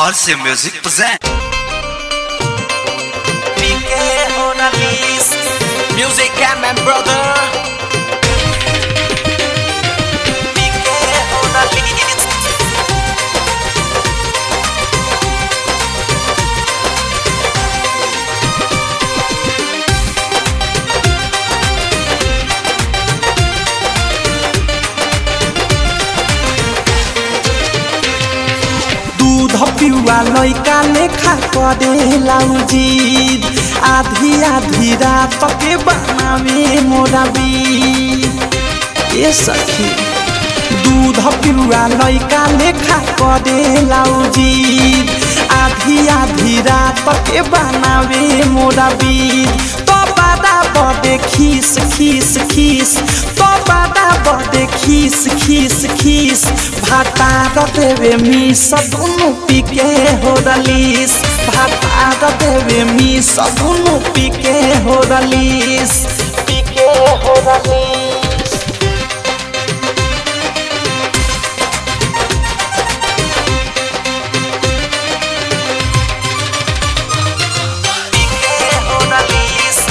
Halsey Music present. PK on a list. Music and my brother. PK on a list. दूध पिउआ लैका लेखा करेला उजिद आधी आधी रात के बनावे मोरा बीद ए सखी दूध पिउआ लैका लेखा करेला उजिद आधी आधी रात के बनावे मोरा बीद तो बादा बदे खीस खीस खीस तो बादा बदे खीस खीस खीस भाता देवे मिस दुनु पीके हो रलीस भाता देवे मिस दुनु पीके हो रलीस पीके हो रलीस PK on a list.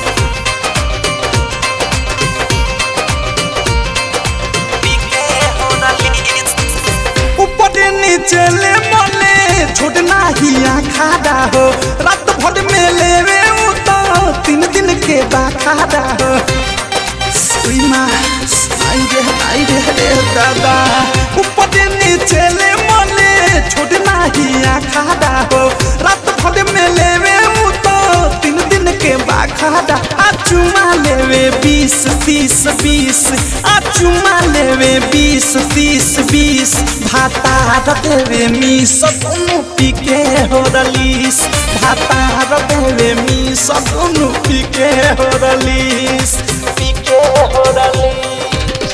PK on a list. ऊपर नीचे ले मले छोड़ना ही खाड़ा हो रात भर में लेवे उ तो तीन दिन के बाखाड़ा हो सुइमा आई रे आई रे रे दादा ऊपर नीचे ले मले छोड़ना ही खाड़ा हो रात भर में लेवे उ तो तीन दिन के बाखाड़ा आ चुमा लेवे बीस तीस बीस आ चुमा लेवे बीस तीस बीस भाता देवे मिस दुनु पीके हो रलीस भाता देवे मिस दुनु पीके हो रलीस पीके हो रलीस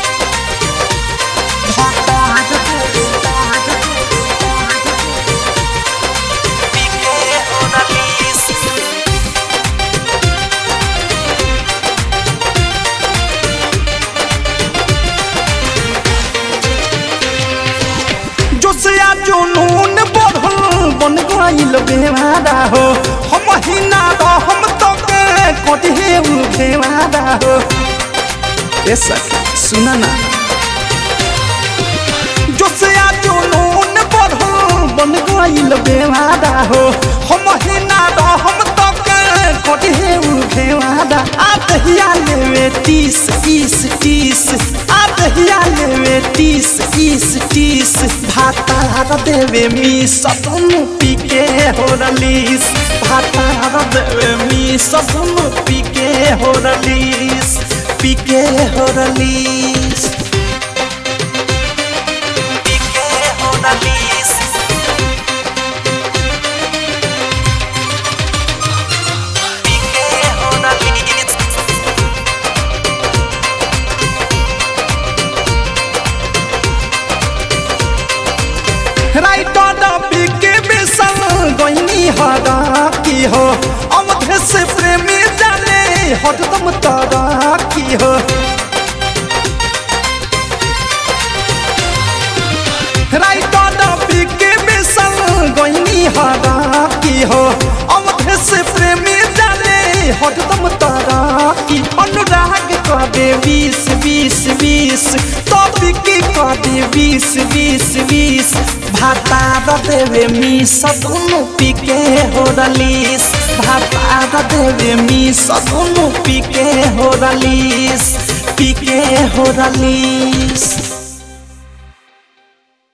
भाता देवे PK on a list. जोसिया जुनून बढ़ल बन गइल बेवादा हो हम हिना हम तो के कटिहे उ बेवादा हो ए सखी सुना ना जोसिया जुनून बढ़ल बन गइल बेवादा हो हम हिना हम तो के कटिहे उ बेवादा आ दहिया लेवे तीस तीस तीस आ दहिया लेवे तीस तीस तीस भाता देवे मी सदनु पीके हो रलीस भाता देवे मी सदनु पीके हो रलीस पीके हो रलीस PK on a list. PK on a list. Writer PK बेसन गईनी हरा की हो अवधे से प्रेमी जाने हरदम तारा की हो राइटर पीके बेसन गईनी हरा की हो अवधे से प्रेमी जाने हरदम तारा की अनुराग करे बीस बीस बीस तो बिकी करे बीस बीस बीस भाता देवे मी सदुनु पीके हो रलीस भाता देवे मी सदुनु पीके हो रलीस पीके हो रलीस